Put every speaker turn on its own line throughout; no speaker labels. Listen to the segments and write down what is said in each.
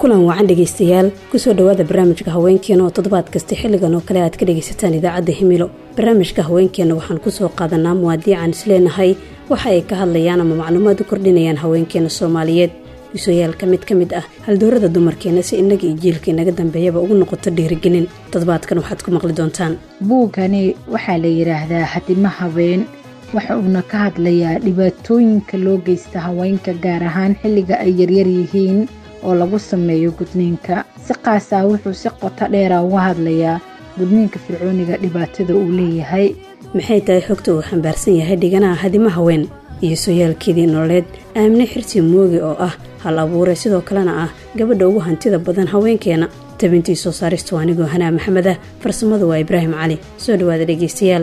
kulan wacan dhegaystayaal kusoo dhowaada barnaamijka haweenkeena oo toddobaad kasta xilligan oo kale aad ka dhegaysataan idaacadda himilo barnaamijka haweenkeenna waxaan kusoo qaadanaa muwaadiican isleenahay waxa ay ka hadlayaan ama macluumaad u kordhinayaan haweenkeena soomaaliyeed isoyaal ka mid ka mid ah haldoorada dumarkeena si innaga iyo jiilka inaga dambeeyaba ugu noqoto dhiirigelin toddobaadkan waxaad ku maqli doontaan
buugani waxaa la yidhaahdaa hadimo habeen waxa uuna ka hadlayaa dhibaatooyinka loo geysta haweenka gaar ahaan xilliga ay yaryar yihiin oo lagu sameeyo gudniinka si qaasaa wuxuu si qoto dheera uga hadlayaa gudniinka fircooniga dhibaatada uu leeyahay
maxay tahay xogta uu xambaarsan yahay dhiganaha hadimo haween iyo sooyaalkeedii nololeed aamine xirsi mooge oo ah hal abuure sidoo kalena ah gabadha ugu hantida badan haweenkeena tabintii soo saaristu anigoo hanaa maxamed ah farsamadu waa ibraahim cali soo dhowaada dhegaystayaal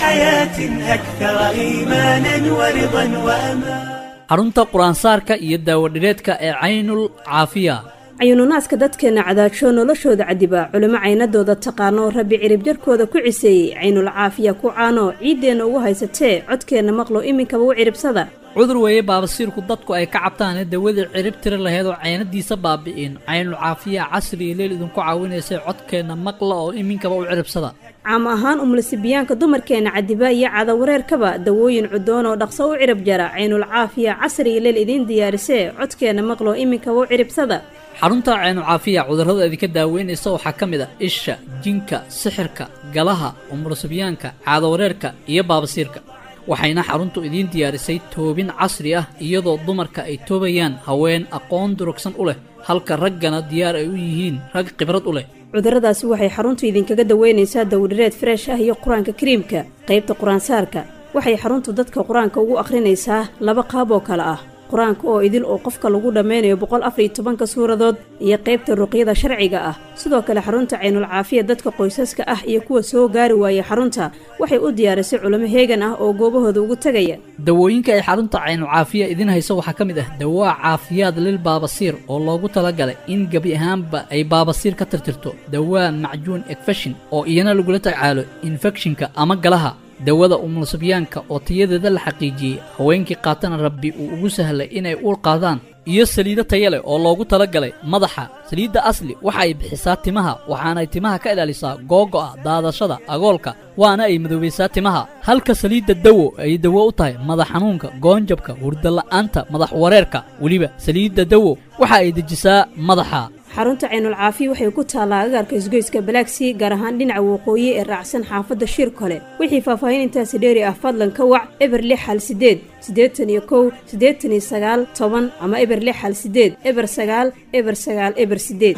xarunta qur-aansaarka iyo daawadhireedka ee caynul caafiya
cayuununaaska dadkeenna cadaajoo noloshooda cadiba culimo caynadooda taqaano rabbi ciribjarhkooda ku ciseeyey caynul caafiya ku caano ciiddeenna ugu haysatee codkeenna maqlo iminkaba u ciribsada
cudur weeye baabasiirku dadku ay ka cabtaane dawadii cirib tiri laheyd oo caynadiisa baabi'in caynul caafiya casri iyo leel idinku caawinaysay codkeenna maqla oo iminkaba u ciribsada
caam ahaan umulisibiyaanka dumarkeenna cadiba iyo cadawareerkaba dawooyin cudoon oo dhaqso u cirib jara caynul caafiya casri iyo leel idiin diyaarisee codkeenna maqlo iminkaba u ciribsada
xarunta caynul caafiya cudurrada idinka daaweynaysa waxaa ka mid a isha jinka sixirka galaha umulisibiyaanka caadawareerka iyo baabasiirka waxayna xaruntu idiin diyaarisay toobin casri ah iyadoo dumarka ay toobayaan haween aqoon durugsan u leh halka raggana diyaar ay u yihiin rag khibrad u leh
cudurradaasi waxay xaruntu idinkaga daweynaysaa dawdhireed freesh ah iyo qur-aanka kariimka qaybta qur-aansaarka waxay xaruntu dadka qur-aanka ugu akhrinaysaa laba qaab oo kale ah qur-aanka oo idil oo qofka lagu dhammaynayo boqol afariyo tobanka suuradood iyo qaybta ruqyada sharciga ah sidoo kale xarunta caynul caafiya dadka qoysaska ah iyo kuwa soo gaari waaya xarunta waxay u diyaarisay culimo heegan ah oo goobahooda ugu tegaya
dawooyinka ay xarunta caynul caafiya idiin hayso waxaa ka mid ah dawaa caafiyaad lil baabasiir oo loogu talagalay in gebi ahaanba ay baabasiir ka tirtirto dawaa macjuun ekfeshin oo iyana lagula tacaalo infekshinka ama galaha dawada umulsibyaanka oo tayadeeda la xaqiijiyey haweenkii qaatana rabbi uu ugu sahlay inay uur qaadaan iyo saliido taya leh oo loogu talagalay madaxa saliidda asli waxa ay bixisaa timaha waxaanay timaha ka ilaalisaa googo'a daadashada agoolka waana ay madoobaysaa timaha halka saliidda dawo ay dawo u tahay madax xanuunka goonjabka hurdala'aanta madax wareerka weliba saliidda dawo waxa ay dejisaa madaxa
xarunta caynul caafiya waxay ku taallaa agaarka isgoyska balaagsii gaar ahaan dhinaca waqooyi ee raacsan xaafadda shir kole wixii faahfaahin intaasi dheeri ah fadlan ka wac eber lix hal sideed siddeetan iyo kow siddeetan iyo sagaal toban ama eber lix hal sideed eber sagaal eber sagaal eber sideed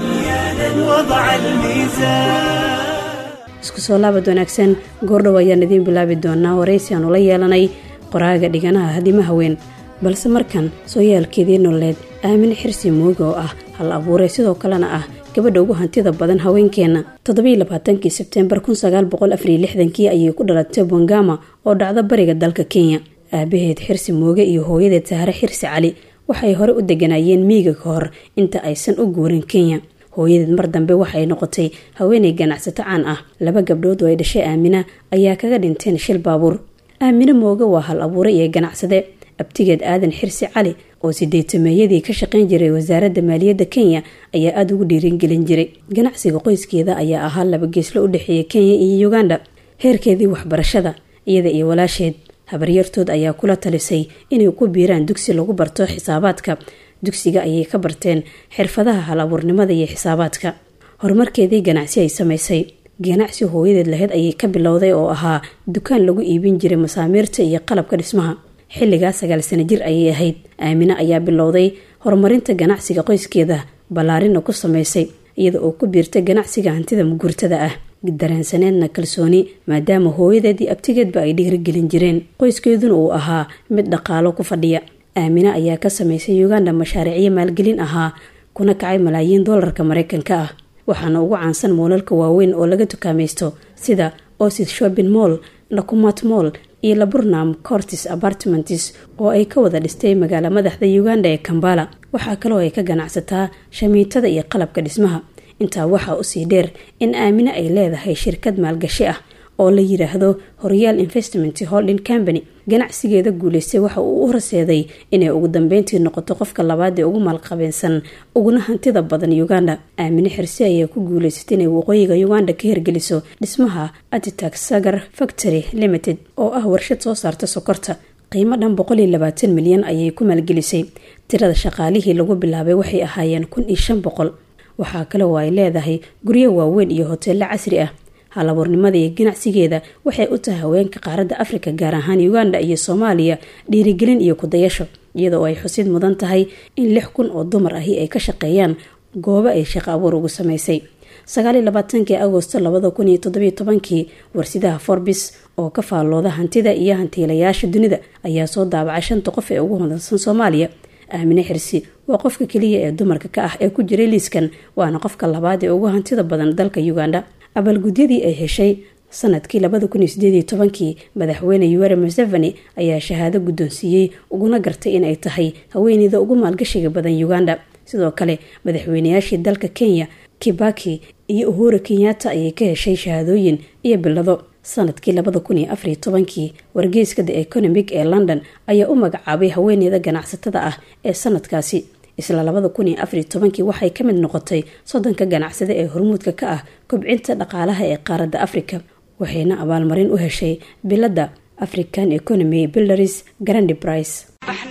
isku soo laabad wanaagsan goordhow ayaan idiin bilaabi doonaa waraysi aanu la yeelanay qoraaga dhiganaha hadima haween balse markan sooyaalkeedii nololeed aamine xirsi mooge oo ah hal abuure sidoo kalena ah gabadha ugu hantida badan haweenkeenna toddobiiy labaatankii sebteembar kun sagaal boqol afariyo lixdankii ayay ku dhalatay bongama oo dhacda bariga dalka kenya aabaheed xirsi mooge iyo hooyadeed sahre xirsi cali waxay hore u deganaayeen miiga ka hor inta aysan u guurin kenya hooyadeed mar dambe waxay noqotay haweenay ganacsato caan ah laba gabdhood oo ay dhashay aamina ayaa kaga dhinteen shil baabuur aamine mooge waa hal abuure iyo ganacsade abtigeed aadan xirsi cali oo sideetameeyadii ka shaqayn jiray wasaaradda maaliyadda kenya ayaa aada ugu dhiiringelin jiray ganacsiga qoyskeeda ayaa ahaa laba geeslo u dhexeeya kenya iyo uganda heerkeedii waxbarashada iyada iyo walaasheed habaryartood ayaa kula talisay inay ku biiraan dugsi lagu barto xisaabaadka dugsiga ayay ka barteen xirfadaha hal abuurnimada iyo xisaabaadka horumarkeedii ganacsi ay samaysay ganacsi hooyadeed laheyd ayay ka bilowday oo ahaa dukaan lagu iibin jiray masaamiirta iyo qalabka dhismaha xilligaa sagaal sano jir ayay ahayd aamine ayaa bilowday horumarinta ganacsiga qoyskeeda ballaarina ku samaysay iyada oo ku biirtay ganacsiga hantida muguurtada ah dareensaneedna kalsooni maadaama hooyadeedii abtigeedba ay dhiirigelin jireen qoyskeeduna uu ahaa mid dhaqaalo ku fadhiya aamine ayaa ka samaysay uganda mashaariicyo maalgelin ahaa kuna kacay malaayiin doolarka mareykanka ah waxaana ugu caansan moolalka waaweyn oo laga dukaamaysto sida osid shopping moll nakumat moll iyo laburnam cortis apartments oo ay ka wada dhistay magaala madaxda uganda ee kambala waxaa kaloo ay ka ganacsataa shamiitada iyo qalabka dhismaha intaa waxaa usii dheer in aamine ay leedahay shirkad maalgashi ah oo la yidhaahdo horyaal investment holding company ganacsigeeda guuleystay waxa uu u horseeday inay ugu dambeyntii noqoto qofka labaad ee ugu maalqabeensan uguna hantida badan uganda aamine xirsi ayaa ku guuleysatay inay waqooyiga uganda ka hirgeliso dhismaha atitax sagar factory limited oo ah warshad soo saarta sokorta qiimo dhan boqol iyo labaatan milyan ayay ku maalgelisay tirada shaqaalihii lagu bilaabay waxay ahaayeen kun iyo shan boqol waxaa kale oo ay leedahay guryo waaweyn iyo hoteello casri ah halabuurnimada iyo ganacsigeeda waxay u tahay haweenka qaaradda afrika gaar ahaan uganda iyo soomaaliya dhiirigelin iyo kudayasho iyada oo ay xusid mudan tahay in lix kun oo dumar ahi ay ka shaqeeyaan goobo ay shaqo abuur ugu sameysay sagaaliyo labaatankii agosto labada kun iyo toddobiyo tobankii warsidaha forbis oo ka faallooda hantida iyo hantiilayaasha dunida ayaa soo daabacay shanta qof ee ugu hodansan soomaaliya aamine xirsi waa qofka keliya ee dumarka ka ah ee ku jiray liiskan waana qofka labaad ee ugu hantida badan dalka uganda abaalgudyadii ay heshay sanadkii labada kun iyo sideediyo tobankii madaxweyne yuweri museveni ayaa shahaado guddoonsiiyey uguna gartay inay tahay haweeneyda ugu maalgashiga badan uganda sidoo kale madaxweynayaashii dalka kenya kibaki iyo uhura kenyatta ayay ka heshay shahaadooyin iyo bilado sanadkii labada kun iyo afariyo tobankii wargeyska the economic ee london ayaa u magacaabay haweeneyda ganacsatada ah ee sanadkaasi isla labada kun iyo afariyo tobankii waxay ka mid noqotay soddonka ganacsade ee hormuudka ka ah kobcinta dhaqaalaha ee qaaradda afrika waxayna abaalmarin u heshay biladda african economy builders grandi brice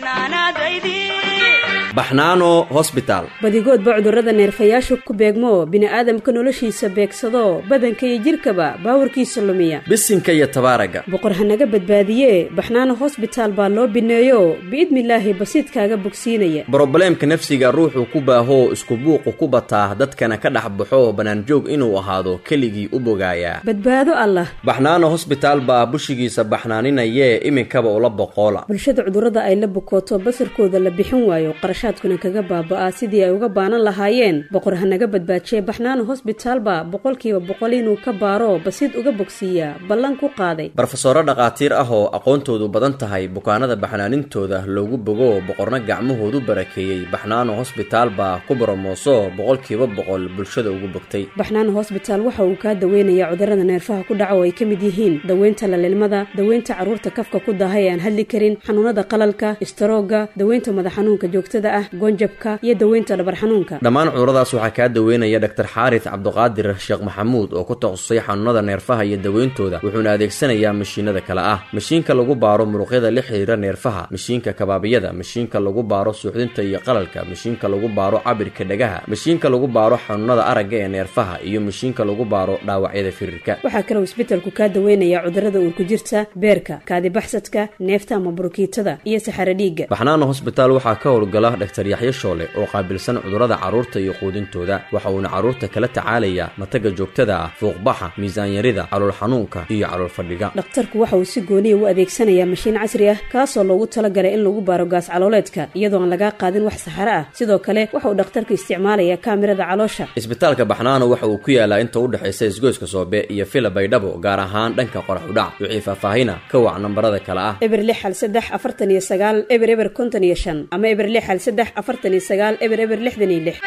baxnaano hosbitaal
badigoodba cudurrada neerfayaasha ku beegmo bini'aadamka noloshiisa beegsado badanka iyo jidhkaba baawarkiisa lumiya
bisinka iyo tabaaraga
boqor hanaga badbaadiye baxnaano hosbitaal baa loo bineeyo biidnilaahi basiidkaaga bogsiinaya
brobleemka nafsiga ruuxuu ku baahoo isku buuqu ku bataa dadkana ka dhex baxo bannaanjoog inuu ahaado keligii u bogaayaa
badbaado allah
baxnaano hosbitaal baa bushigiisa baxnaaninayee iminkaba ula boqoola
bulshada cudurrada ay la bukooto basarkooda la bixin waayo qarashaadkuna kaga baaba'aa sidii ay uga baanan lahaayeen boqor hanaga badbaajiye baxnaano hosbitaalba boqolkiiba boqol inuu ka baaro basiid uga bogsiiyaa ballan ku qaaday
barofesoro dhakhaatiir ah oo aqoontoodu badan tahay bukaanada baxnaanintooda loogu bogo boqorna gacmahoodu barakeeyey baxnaano hosbitaal baa ku boromooso boqolkiiba boqol bulshada ugu bogtay
baxnaano hosbitaal waxa uu kaa daweynayaa cudurrada neerfaha ku dhaca oo ay ka mid yihiin daweynta lalilmada daweynta carruurta kafka ku daahay aan hadli karin xanuunada qalalka istaroogga daweynta madax xanuunka joogtada ah goonjabka iyo daweynta dhabar xanuunka
dhammaan cuduradaas waxaa kaa daweynaya dhaktar xaaris cabduqaadir sheekh maxamuud oo ku takhasusay xanuunada neerfaha iyo daweyntooda wuxuuna adeegsanayaa mashiinada kale ah mashiinka lagu baaro muruqyada la xiriira neerfaha mashiinka kabaabiyada mashiinka lagu baaro suuxdinta iyo qalalka mashiinka lagu baaro cabirka dhagaha mashiinka lagu baaro xanuunada aragga ee neerfaha iyo mashiinka lagu baaro dhaawacyada firirka
waxaa kaloo isbetelku kaa daweynayaa cudurrada uurku jirta beerka kaadibaxsadka neefta ama burukiitada iyo saxaro dhiigga
baxnaano hosbitaal waxaa ka howlgala dhaktar yaxyo shoole oo qaabilsan cudurrada carruurta iyo quudintooda waxa uuna carruurta kala tacaalayaa mataga joogtada ah fuuqbaxa miisaanyarida calool xanuunka iyo calool fadhiga
dhakhtarku waxa uu si gooniya u adeegsanayaa mashiin casri ah kaasoo loogu talagalay in lagu baaro gaas calooleedka iyadoo aan lagaa qaadin wax saxaro ah sidoo kale waxa uu dhakhtarku isticmaalayaa kaamirada caloosha
isbitaalka baxnaano waxa uu ku yaalaa inta u dhexaysa isgoyska soobe iyo fila baydhabo gaar ahaan dhanka qorax udhac wixii faahfaahina ka wac nambarada kale ah
eber lix hal saddex afartan iyo sagaal eber eber konton iyo shan ama eber lix hal saddex afartan iyo sagaal eber eber lixdan iyo lix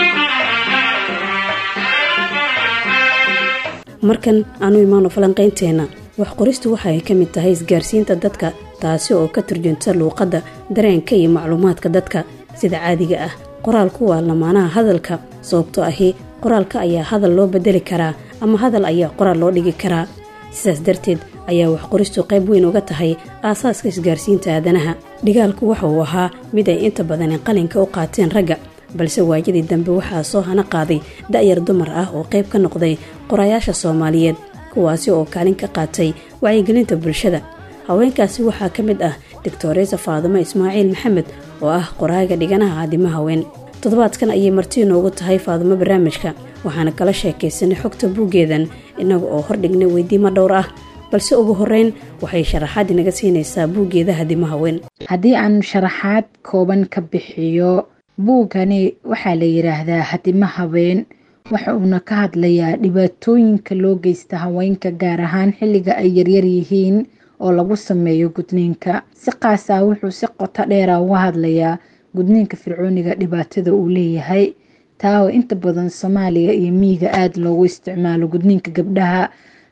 markan aanu imaano falanqaynteenna wax qoristu waxa ay ka mid tahay isgaarsiinta dadka taasi oo ka turjunta luuqadda dareenka iyo macluumaadka dadka sida caadiga ah qoraalku waa lamaanaha hadalka sababtoo ahi qoraalka ayaa hadal loo bedeli karaa ama hadal ayaa qoraal loo dhigi karaa sidaas darteed ayaa wax qoristu qayb weyn uga tahay aasaaska isgaarsiinta aadanaha dhigaalku waxa uu ahaa mid ay inta badani qalinka u qaateen ragga balse waayadii dambe waxaa soo hana qaaday da'yar dumar ah oo qayb ka noqday qorayaasha soomaaliyeed kuwaasi oo kaalin ka qaatay wacyigelinta bulshada haweenkaasi waxaa ka mid ah doctoresa faadimo ismaaciil maxamed oo ah qoraaga dhiganaha aadimo haween toddobaadkan ayay marti inoogu tahay faadimo barnaamijka waxaana kala sheekaysanay xogta buuggeedan innaga oo hordhignay weydiimo dhowr ah balse ugu horeyn waxay sharaxaad inaga siinaysaa buuggeeda hadimo haween
haddii aan sharaxaad kooban ka bixiyo buugani waxaa la yidhaahdaa hadimo haween waxa uuna ka hadlayaa dhibaatooyinka loo geysta haweenka gaar ahaan xilliga ay yaryar yihiin oo lagu sameeyo gudniinka si qaasaa wuxuu si qoto dheera uga hadlayaa gudniinka fircooniga dhibaatada uu leeyahay taa oo inta badan soomaaliya iyo miyiga aada loogu isticmaalo gudniinka gabdhaha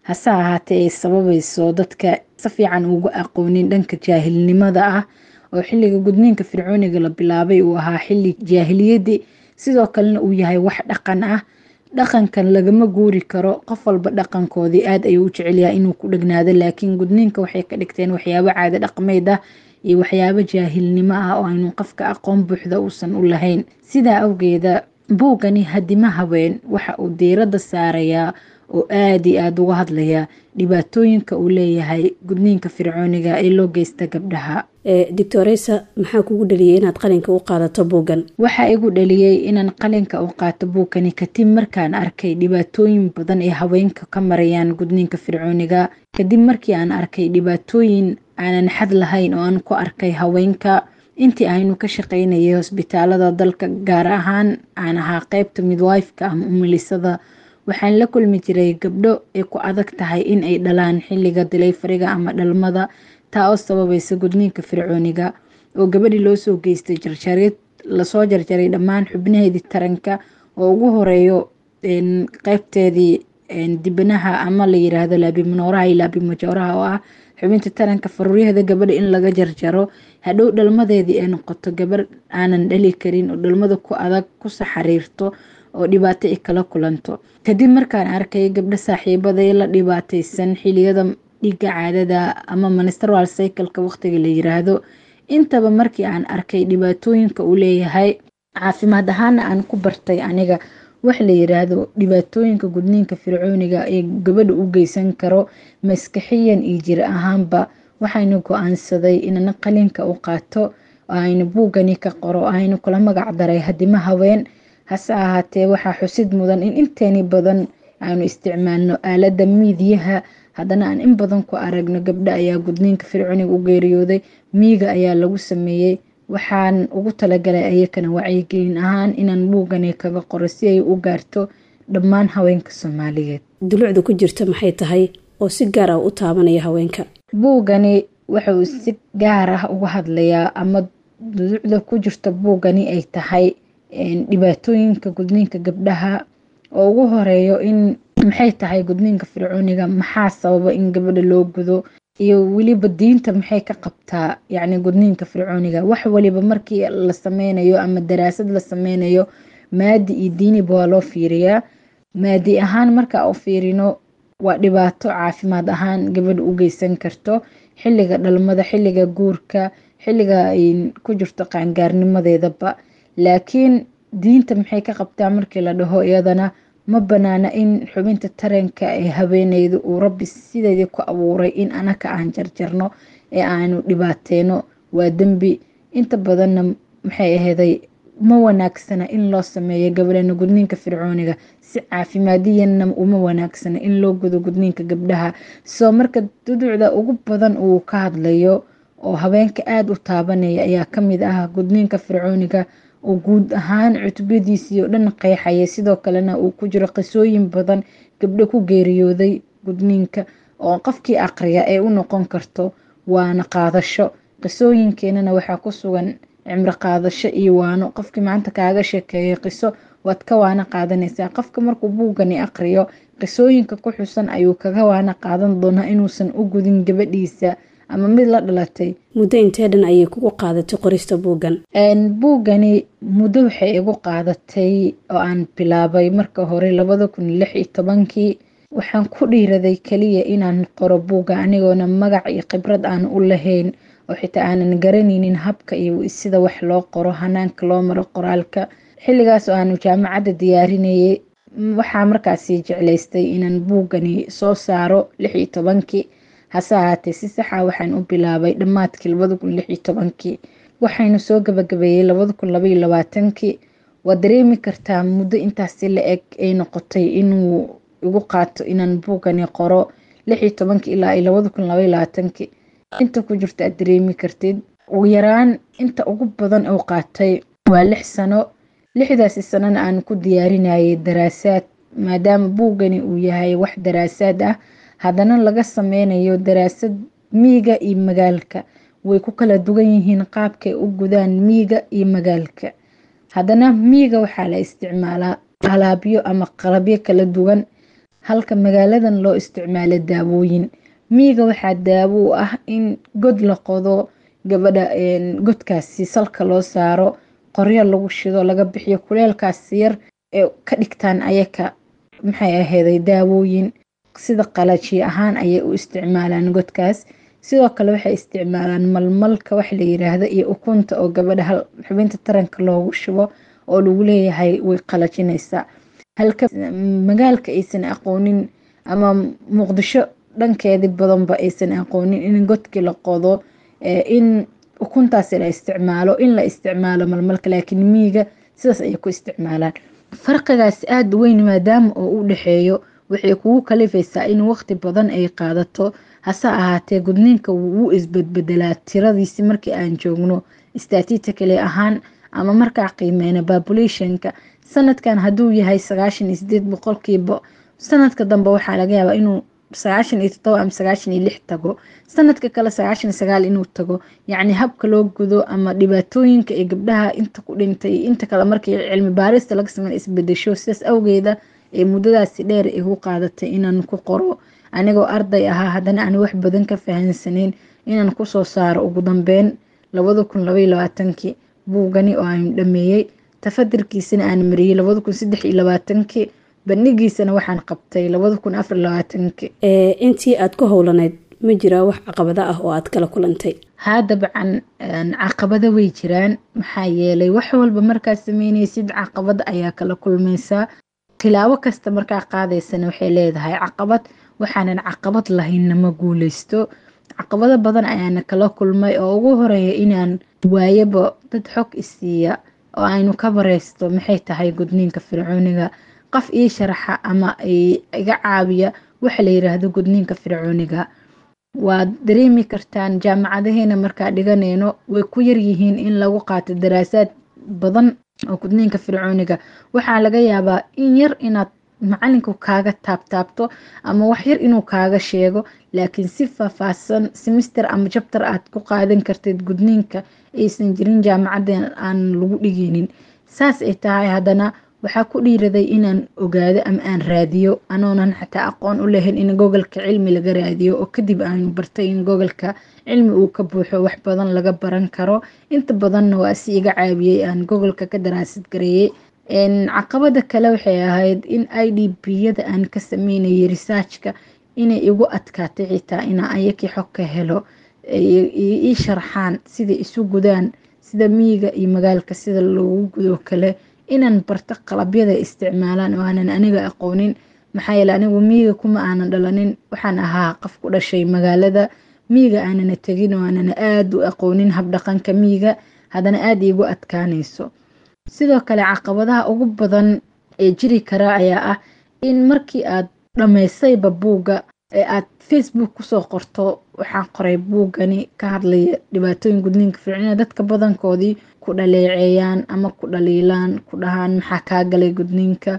hase ahaatee ay sababayso dadka si fiican uga aqoonin dhanka jaahilnimada ah oo xilliga gudniinka fircooniga la bilaabay uu ahaa xilli jaahiliyadii sidoo kalena uu yahay wax dhaqan ah dhaqankan lagama guuri karo qof walba dhaqankoodii aad ayuu u jecelyahay inuu ku dhegnaado laakiin gudniinka waxay ka dhigteen waxyaabo caado dhaqmeyd ah iyo waxyaabo jaahilnimo ah oo aynu qofka aqoon buuxda uusan u lahayn sidaa awgeeda buugani hadima haween waxa uu diiradda saarayaa oo aada iyo aada uga hadlaya dhibaatooyinka uu leeyahay gudniinka fircooniga ee loo geysta gabdhaha
doctoresa maxaa kugu dhaliyay inaad qalinka u qaadato buuggan
waxaa igu dhaliyey inaan qalinka u qaato buugkani kadib markaan arkay dhibaatooyin badan ee haweenka ka marayaan gudniinka fircooniga kadib markii aan arkay dhibaatooyin aanan xad lahayn oo aan ku arkay haweenka intii aynu ka shaqaynayay hosbitaalada dalka gaar ahaan aan ahaa qeybta midwifeka ama umilisada waxaan la kulmi jiray gabdho ay ku adag tahay in ay dhalaan xilliga dilayfariga ama dhalmada taa oo sababaysa gudniinka fircooniga oo gabadhii loo soo geystay jarjarid lasoo jarjaray dhammaan xubnaheedii taranka oo ugu horeeyo qeybteedii dibanaha ama la yiraahdo laabimanooraha iyo laabimajooraha oo ah xubinta taranka faruuryaheeda gabadha in laga jarjaro hadhow dhalmadeedii ay noqoto gabar aanan dhali karin oo dhalmada ku adag ku saxariirto oo dhibaato ay kala kulanto kadib markaan arkay gabdho saaxiibaday la dhibaataysan xiliyada dhiiga caadada ama ministral cycleka waqtiga la yiraahdo intaba markii aan arkay dhibaatooyinka uu leeyahay caafimaad ahaana aan ku bartay aniga wax la yiraahdo dhibaatooyinka gudniinka fircooniga ee gabadha u geysan karo maskaxiyan iyo jir ahaanba waxaynu go-aansaday inana qalinka u qaato oo aynu buugani ka qoro aynu kula magac daray hadima haween hase ahaatee waxaa xusid mudan in inteeni badan aynu isticmaalno aalada miidiyaha haddana aan in badan ku aragno gabdho ayaa gudniinka fircooniga u geeriyooday miiga ayaa lagu sameeyey waxaan ugu talagalay ayakana wacyigelin ahaan inaan buugani kaga qoro si ay u gaarto dhammaan haweenka soomaaliyeed
dulucda ku jirta maxay tahay oo si gaar ah u taabanaya haweenka
buugani wuxuu si gaar ah uga hadlayaa ama dulucda ku jirta buugani ay tahay dhibaatooyinka gudniinka gabdhaha oo ugu horeeyo in maxay tahay gudniinka fircooniga maxaa sababa in gabadha loo gudo iyo weliba diinta maxay ka qabtaa yacni gudniinka fircooniga wax waliba markii la sameynayo ama daraasad la sameynayo maadi iyo diiniba waa loo fiiriyaa maadi ahaan marka u fiirino waa dhibaato caafimaad ahaan gabadha u geysan karto xilliga dhalmada xilliga guurka xilliga ay ku jirto qaangaarnimadeedaba laakiin diinta maxay ka qabtaa markii la dhaho iyadana ma banaana in xubinta taranka ee haweeneyda uu rabbi sideedii ku abuuray in anaka aan jarjarno ee aanu dhibaateyno waa dembi inta badanna maxay aheeday ma wanaagsana in loo sameeyo gabadhana gudniinka fircooniga si caafimaadiyanna uma wanaagsana in loo gudo gudniinka gabdhaha soo marka duducda ugu badan uu ka hadlayo oo haweenka aada u taabanaya ayaa kamid ah gudniinka fircooniga oo guud ahaan cutubadiisii oo dhan qeexaya sidoo kalena uu ku jiro qisooyin badan gabdho ku geeriyooday gudniinka oo qofkii aqriya ee u noqon karto waana qaadasho qisooyinkeenana waxaa ku sugan cimro qaadasho iyo waano qofkii maanta kaaga sheekeeyo qiso waad ka waana qaadanaysaa qofka markuu buugani aqriyo qisooyinka ku xusan ayuu kaga waana qaadan doonaa inuusan u gudin gabadhiisa ama mid la dhalatay
muddo intee dhan ayay kugu qaadatay qorista buuggan
buuggani muddo waxay igu qaadatay oo aan bilaabay marka hore labada kun lix iyo tobankii waxaan ku dhiiraday keliya inaan qoro buugga anigoona magac iyo khibrad aan u lahayn oo xitaa aanan garanaynin habka iyo sida wax loo qoro hanaanka loo maro qoraalka xilligaas oo aanu jaamacadda diyaarinayay waxaa markaasi jeclaystay inaan buuggani soo saaro lix iyo tobankii hase ahaatee si saxa waxaan u bilaabay dhammaadkii labada kun lix iyo tobankii waxaynu soo gabagabeeyey labada kun labaiyo labaatankii waa dareemi kartaa muddo intaasi la eg ay noqotay inuu igu qaato inaan buugani qoro lix iyo tobankii ilaa iyo labada kun labaiyo labaatankii inta ku jirta aad dareemi kartid ugu yaraan inta ugu badan uu qaatay waa lix sano lixdaasi sanana aan ku diyaarinayay daraasaad maadaama buugani uu yahay wax daraasaad ah haddana laga sameynayo daraasad miiga iyo magaalka way ku kala duwan yihiin qaabkay u gudaan miiga iyo magaalka haddana miiga waxaa la isticmaalaa alaabyo ama qalabyo kala duwan halka magaaladan loo isticmaalo daawooyin miiga waxaa daawo u ah in god la qodo gabadha godkaasi salka loo saaro qoryo lagu shido laga bixiyo kuleelkaas yar ee ka dhigtaan ayaka maxay aheyday daawooyin sida qalajiye ahaan ayay u isticmaalaan godkaas sidoo kale waxay isticmaalaan malmalka wax la yiraahdo iyo ukunta oo gabadha xubinta taranka loogu shubo oo lagu leeyahay way qalajinaysaa halka magaalka aysan aqoonin ama muqdisho dhankeedi badanba aysan aqoonin in godkii la qodo in ukuntaasi la isticmaalo in la isticmaalo malmalka laakiin miiga sidaas ayay ku isticmaalaan farqigaasi aada weyn maadaama oo u dhexeeyo waxay kugu kalifaysaa in waqti badan ay qaadato hase ahaatee gudniinka wuu isbadbedelaa tiradiisi markii aan joogno statistically ahaan ama markaa qiimeyna populationka sanadkan hadduu yahay sagaashan iyo sideed boqolkiiba sanadka dambe waxaa laga yaabaa inuu sagaashan iyo todoba ama sagaashan iyo lix tago sanadka kale sagaashan iyo sagaal inuu tago yacni habka loo gudo ama dhibaatooyinka ee gabdhaha inta ku dhintay inta kale markii cilmi baarista laga sameyn isbedesho sidaas awgeeda ee muddadaasi dheer igu qaadatay inaan ku qoro anigoo arday ahaa haddana aan wax badan ka fahansaneyn inaan kusoo saaro ugu dambeyn labada kun labaiyo labaatankii buugani oo aan dhameeyey tafadirkiisana aan mariyey labada kun saddex iyo labaatankii bandhigiisana waxaan qabtay labada kun afar labaatankii
intii aad ku howlaneyd ma jiraa wax caqabado ah oo aad kala kulantay
haa dabcan caqabado way jiraan maxaa yeelay wax walba markaad sameynaysid caqabad ayaa kala kulmaysaa tilaabo kasta markaa qaadaysana waxay leedahay caqabad waxaanan caqabad lahaynna ma guuleysto caqabado badan ayaana kala kulmay oo ugu horeeya inaan waayaba dad xog isiiya oo aynu ka bareysto maxay tahay gudniinka fircooniga qof ii sharaxa ama iga caawiya waxa la yiraahdo gudniinka fircooniga waad dareemi kartaan jaamacadaheena markaa dhiganayno way ku yaryihiin in lagu qaato daraasaad badan oo gudniinka fircooniga waxaa laga yaabaa in yar inaad macalinku kaaga taabtaabto ama wax yar inuu kaaga sheego laakiin si faahfaahsan semister ama jabtar aad ku qaadan kartid gudniinka aysan jirin jaamacadan aan lagu dhigeynin saas ay tahay haddana waxaa ku dhiiraday inaan ogaado ama aan raadiyo anoonan xataa aqoon u lahayn in gobolka cilmi laga raadiyo oo kadib aanu bartay in gobolka cilmi uu ka buuxo wax badan laga baran karo inta badanna waa si iga caawiyey aan gobolka ka daraasad gareeyey caqabada kale waxay ahayd in i d b-yada aan ka sameynayay researchka inay igu adkaatay xitaa inaa ayakii xog ka helo ii sharxaan siday isu gudaan sida miyiga iyo magaalka sida loogu gudo kale inaan barto qalabyada isticmaalaan oo aanan aniga aqoonin maxaa yeele anigu miyiga kuma aanan dhalanin waxaan ahaa qof ku dhashay magaalada miyiga aanana tegin oo aanana aada u aqoonin habdhaqanka miyiga haddana aada iigu adkaanayso sidoo kale caqabadaha ugu badan ee jiri kara ayaa ah in markii aad dhammaysayba buugga ee aad facebook kusoo qorto waxaan qoray buuggani ka hadlaya dhibaatooyin gudniinka fircina dadka badankoodii ku dhaleeceeyaan ama ku dhaliilaan ku dhahaan maxaa kaa galay gudniinka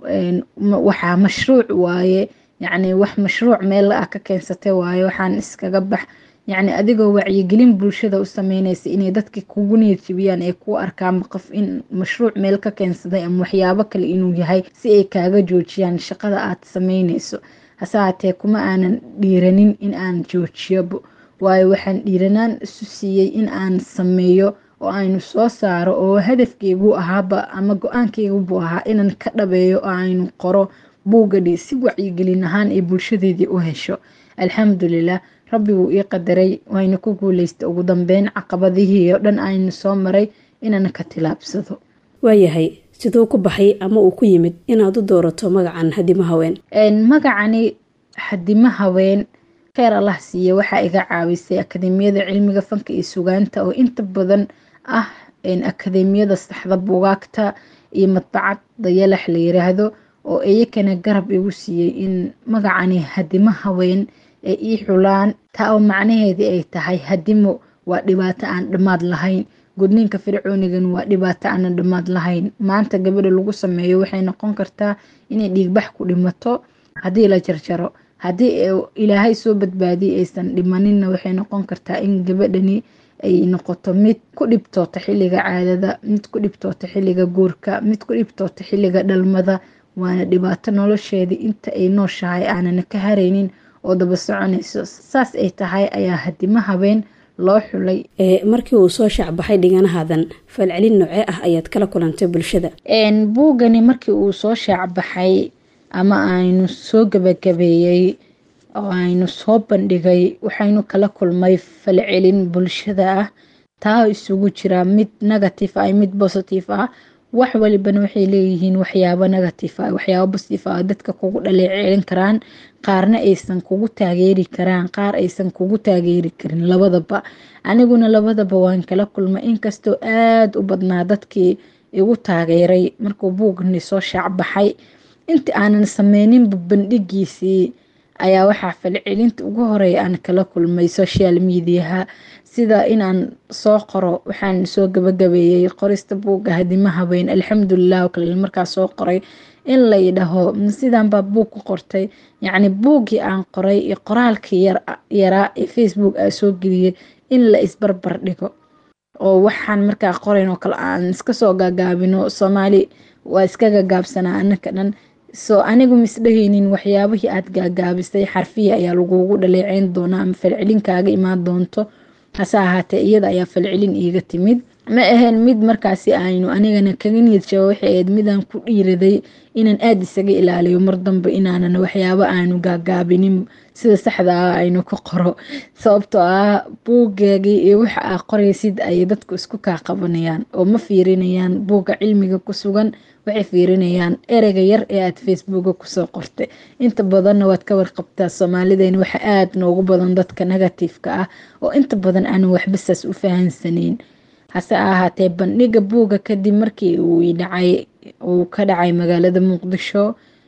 waxaa mashruuc waaye yacni wax mashruuc meel ah ka keensatay waaye waxaan iskaga bax yacni adigoo wacyigelin bulshada u sameynaysa inay dadka kugu niyadjibiyaan ee ku arkaan qof in mashruuc meel ka keensaday ama waxyaabo kale inuu yahay si ay kaaga joojiyaan shaqada aad sameynayso hase haatee kuma aanan dhiiranin in aan joojiyobo waayo waxaan dhiiranaan isu siiyey in aan sameeyo oo aynu soo saaro oo hadafkeygu ahaaba ama go-aankeygubu ahaa inaan ka dhabeeyo oo aynu qoro buugadhi si wacyigelin ahaan ay bulshadeedii u hesho alxamdulilah rabbi wuu ii qadaray wayna ku guuleysta ugu dambeyn caqabadihii oo dhan aynu soo maray inaan ka tilaabsado
waayahay siduu ku baxay ama uu ku yimid inaad u doorato magacan hadimo haween
magacani hadimo haween kheyr allah siiye waxaa iga caawisay akademiyada cilmiga fanka iyo sugaanta oo inta badan ah akademiyada saxda bugaagta iyo madbacad dayalax la yiraahdo oo iyakana garab igu siiyey in magacani hadimo haween ay ii xulaan taa oo macnaheedii ay tahay hadimo waa dhibaato aan dhammaad lahayn gudniinka fircoonigan waa dhibaato aanan dhammaad lahayn maanta gabadha lagu sameeyo waxay noqon kartaa inay dhiigbax ku dhimato haddii la jarjaro haddii ilaahay soo badbaadiyay aysan dhimaninna waxay noqon kartaa in gabadhani ay noqoto mid ku dhibtoota xilliga caadada mid ku dhibtoota xilliga guurka mid ku dhibtoota xilliga dhalmada waana dhibaato nolosheedii inta ay nooshahay aanana ka haraynin oo daba soconayso saas ay tahay ayaa hadimo habeen loo xulay
markii uu soo shaacbaxay dhiganahaadan falcelin noocee ah ayaad kala kulantay bulshada
buugani markii uu soo shaacbaxay ama aynu soo gabagabeeyey oo aynu soo bandhigay waxaynu kala kulmay falcelin bulshada ah taa isugu jira mid negative ah mid positive ah wax walibana waxay leeyihiin waxyaabo negative ah waxyaabo positive ah dadka kugu dhaleeceelin karaan qaarna aysan kugu taageeri karaan qaar aysan kugu taageeri karin labadaba aniguna labadaba waan kala kulmay inkastoo aada u badnaa dadkii igu taageeray markuu buugni soo shaacbaxay inta aanan sameyninba bandhigiisii ayaa waxaa falcelinta ugu horeeya aan kala kulmay social mediaha sida inaan soo qoro waxaan soo gabagabeeyey qorista buugga hadima habeen alxamdulilah kale markaa soo qoray in la yidhaho sidaan baa buug ku qortay yacni buuggii aan qoray iyo qoraalkii yaraa ee facebook aa soo geliyay in la isbarbar dhigo oo waxaan markaa qorayn oo kale aan iska soo gaagaabino soomaali waa iska gagaabsanaa anaka dhan soo anigu misdhahaynin waxyaabihii aad gaagaabisay xarfiya ayaa lagugu dhaleeceyn doonaa ama falcelin kaaga imaan doonto hase ahaatee iyada ayaa falcelin iiga timid ma ahayn mid markaasi aynu anigana kaga niyad jaba waxay ahayd midaan ku dhiiraday inaan aada isaga ilaaliyo mar dambe inaanan waxyaabo aanu gaagaabinin sida saxda ah aynu ka qoro sababtoo ah buugaagii iyo waxa aa qoraysid ayay dadku isku kaa qabanayaan oo ma fiirinayaan buugga cilmiga ku sugan waxay fiirinayaan ereyga yar ee aad facebooka kusoo qortay inta badanna waad ka warqabtaa soomaalideena waxa aada noogu badan dadka negatifeka ah oo inta badan aanu waxbasaas u fahansaneyn hase ahaatee bandhiga buugga kadib markii uu dhacay uu ka dhacay magaalada muqdisho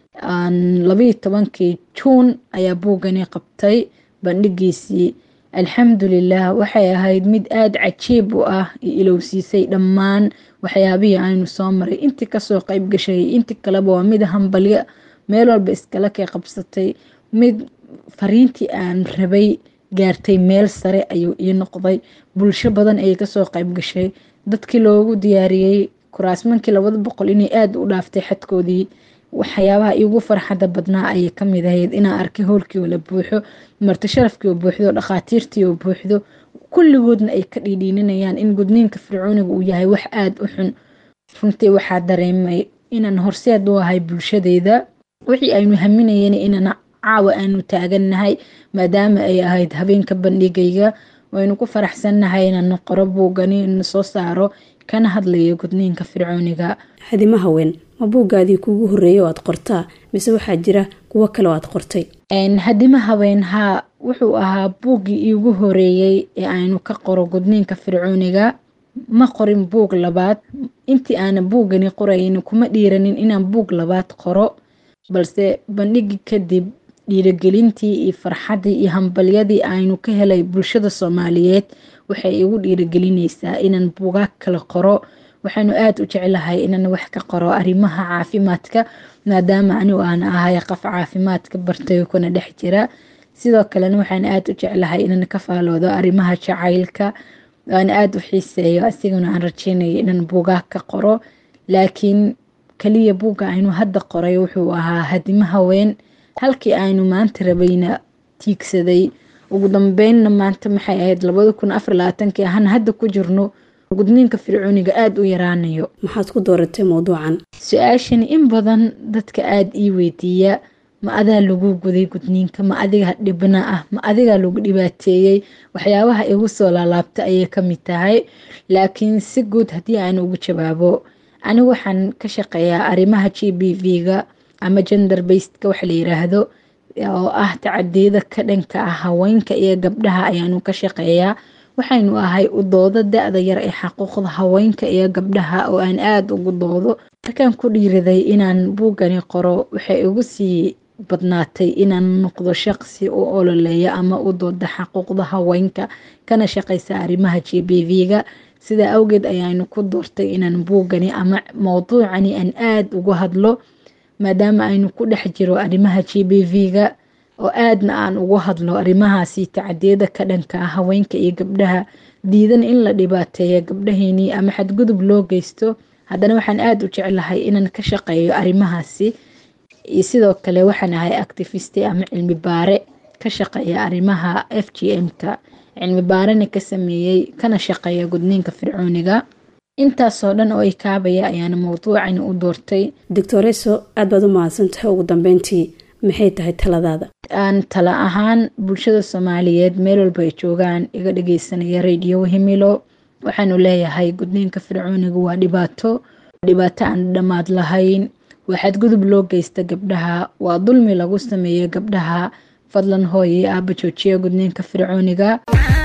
labaiyo tobankii juun ayaa buuggani qabtay bandhigiisii alxamdulilah waxay ahayd mid aada cajiib u ah iyo ilowsiisay dhammaan waxyaabihii aynu soo maray intii kasoo qeyb gashay intii kaleba waa mid hambalyo meel walba iskala kay qabsatay mid fariintii aan rabay gaartay meel sare ayuu ii noqday bulsho badan ayay kasoo qeyb gashay dadkii loogu diyaariyey kuraasmankii labada boqol inay aada u dhaaftay xadkoodii waxyaabaha iigu farxadda badnaa ayay kamid ahayd inaan arkay howlkii oo la buuxo marti sharafkii oo buuxdo dhakhaatiirtii oo buuxdo kulligoodna ay ka dhiidhiininayaan in gudniinka fircooniga uu yahay wax aada u xun runtii waxaa dareemay inaan horseed u ahay bulshadeeda wixii aynu haminayeen inaan caawa aanu taagannahay maadaama ay ahayd habeenka bandhigayga waynu ku faraxsannahay inaan qoro buugani ina soo saaro kana hadlayo gudniinka fircooniga
hadima haween ma buuggaadii kuugu horreeyay oo aad qortaa mise waxaa jira kuwo kale oo aad qortay
hadima haween haa wuxuu ahaa buuggii iigu horeeyey ee aynu ka qoro gudniinka fircooniga ma qorin buug labaad intii aana buuggani qorayn kuma dhiiranin inaan buug labaad qoro balse bandhigi kadib dhiiragelintii iyo farxaddii iyo hambalyadii aynu ka helay bulshada soomaaliyeed waxay igu dhiiragelinaysaa inaan buugaag kala qoro waxaanu aada u jeclahay inaan wax ka qoro arrimaha caafimaadka maadaama anigu aan ahay qof caafimaadka bartay kuna dhex jira sidoo kalena waxaan aada u jeclahay inaan ka faaloodo arrimaha jacaylka aan aada u xiiseeyo asiguna aan rajeynayo inaan buugaag ka qoro laakiin kaliya buugga aynu hadda qoray wuxuu ahaa hadimo haween halkii aynu maanta rabayna tiigsaday ugu dambeynna maanta maxay ahayd labada kun afar labaatankii ahaan hadda ku jirno gudniinka fircooniga aada u yaraanayo
maxaad ku dooratay mowduucan
su-aashani in badan dadka aada ii weydiiya ma adaa lagu guday gudniinka ma adiga dhibna ah ma adigaa lagu dhibaateeyey waxyaabaha igu soo laalaabta ayay kamid tahay laakiin si guud haddii aan ugu jawaabo anigu waxaan ka shaqeeyaa arrimaha g b v-ga ama gender basedka waxa la yiraahdo oo ah tacadiyada ka dhanka ah haweenka iyo gabdhaha ayaanu ka shaqeeyaa waxaynu ahay u doodo da-da yar ee xaquuqda haweenka iyo gabdhaha oo aan aada ugu doodo markaan ku dhiiraday inaan buuggani qoro waxay igu sii badnaatay inaan noqdo shaqsi u ololeeya ama u dooda xaquuqda haweenka kana shaqeysa arrimaha g b v-ga sidaa awgeed ayaanu ku doortay inaan buuggani ama mowduucani aan aada uga hadlo maadaama aynu ku dhex jiro arrimaha g b v-ga oo aadna aan ugu hadlo arrimahaasi tacadiyada ka dhanka ah haweenka iyo gabdhaha diidan in la dhibaateeya gabdhaheynii ama xadgudub loo geysto haddana waxaan aada u jeclahay inaan ka shaqeeyo arrimahaasi iyo sidoo kale waxaan ahay activisti ama cilmi baare ka shaqeeya arrimaha f g m-ka cilmi baarena ka sameeyey kana shaqeeya gudniinka fircooniga intaasoo dhan oo ay kaabaya ayaana mowduucani u doortay
doctoreso aad baad u mahadsantahay ugu dambeyntii maxay tahay taladaada
aan tala ahaan bulshada soomaaliyeed meel walba ay joogaan iga dhageysanaya radio himilo waxaanu leeyahay gudniinka fircooniga waa dhibaato dhibaato aan dhammaad lahayn waa xadgudub loo geysta gabdhaha waa dulmi lagu sameeyo gabdhaha fadlan hooye aaba joojiya gudniinka fircooniga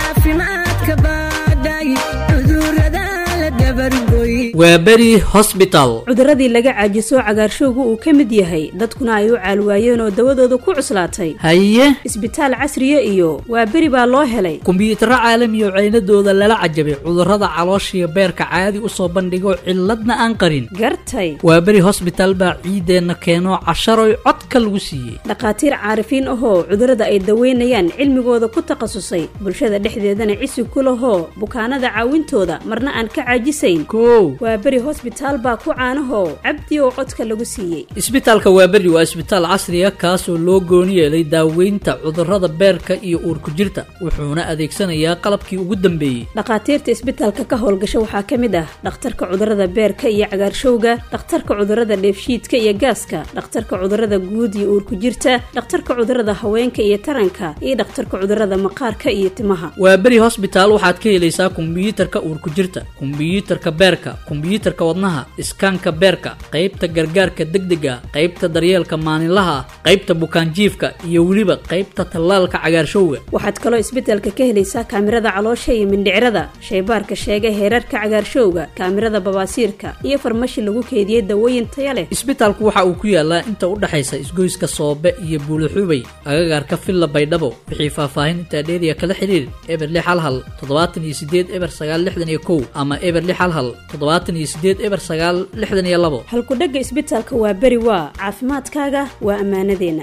waa beri hosbital
cuduradii laga caajiso cagaarshowga uu ka mid yahay dadkuna ay u caalwaayeen oo dawadooda ku cuslaatay
haye
isbitaal casriya iyo waa beri baa loo helay
kumbiyuutarro caalami oo ceynadooda lala cajabay cudurrada calooshiyo beerka caadi u soo bandhigo cilladna aan qarin
gartay
waa beri hosbital baa ciideenna keeno casharoy codka lagu siiyey
dhakhaatiir caarifiin ahoo cudurrada ay daweynayaan cilmigooda ku takhasusay bulshada dhexdeedana cisi ku lahoo bukaanada caawintooda marna aan ka caajisayn
kow
waa beri hosbitaal baa ku caanahoo cabdi oo codka lagu siiyey
isbitaalka waaberi waa isbitaal casriya kaasoo loo gooni yeelay daaweynta cudurrada beerka iyo uurku jirta wuxuuna adeegsanayaa qalabkii ugu dambeeyey
dhakhaatiirta isbitaalka ka howlgasha waxaa ka mid ah dhakhtarka cudurrada beerka iyo cagaarshowga dhakhtarka cudurrada dheefshiidka iyo gaaska dhakhtarka cudurrada guud iyo uurku jirta dhakhtarka cudurrada haweenka iyo taranka iyo dhakhtarka cudurrada maqaarka iyo timaha
waa beri hosbitaal waxaad ka helaysaa kombiyuutarka uurku jirta kombiyuutarka beerka kombiyuutarka wadnaha iskaanka beerka qaybta gargaarka degdega qaybta daryeelka maalinlaha ah qaybta bukaanjiifka iyo weliba qaybta tallaalka cagaarshowga
waxaad kaloo isbitaalka ka helaysaa kaamirada caloosha iyo mindhicrada shaybaarka sheega heerarka cagaarshowga kaamirada babaasiirka iyo farmashi lagu keediyey dawooyin taya leh
isbitaalku waxa uu ku yaalaa inta u dhexaysa isgoyska soobe iyo buulixubay agagaarka villa baydhabo wixii faahfaahin intaa dheeriya kala xiriir eber lix hal hal toddobaatan iyo sideed eber sagaal lixdan iyo kow ama eber lix hal hal toddobaatan iyo sideed eber sagaal lixdan iyo labo
halkudhegga isbitaalka waa beri waa caafimaadkaaga waa ammaanadeenna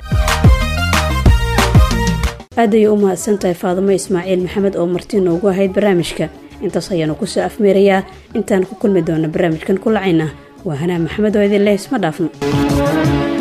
aad ayay u mahadsantahay faadimo ismaaciil maxamed oo marti noogu ahayd barnaamijka intaas ayaanu kusoo afmeerayaa intaan ku kulmi doona barnaamijkan ku lacayna waa hanaa maxamed oo idin leh isma dhaafno